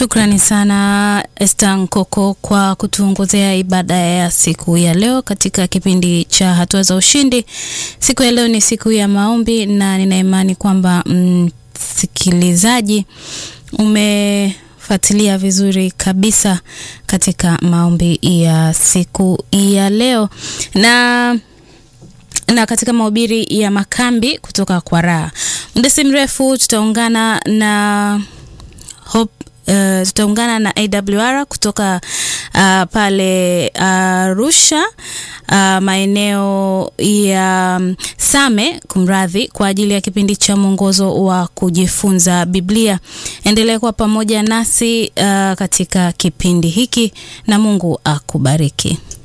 Shukrani sana Esther Nkoko kwa kutuongozea ibada ya siku ya leo katika kipindi cha hatua za ushindi. Siku ya leo ni siku ya maombi na nina imani kwamba msikilizaji umefuatilia vizuri kabisa katika maombi ya siku ya leo na na katika mahubiri ya makambi kutoka kwa Raha. Muda si mrefu tutaungana na Hope Uh, tutaungana na AWR kutoka uh, pale Arusha uh, uh, maeneo ya um, Same kumradhi, kwa ajili ya kipindi cha mwongozo wa kujifunza Biblia. Endelea kuwa pamoja nasi uh, katika kipindi hiki na Mungu akubariki.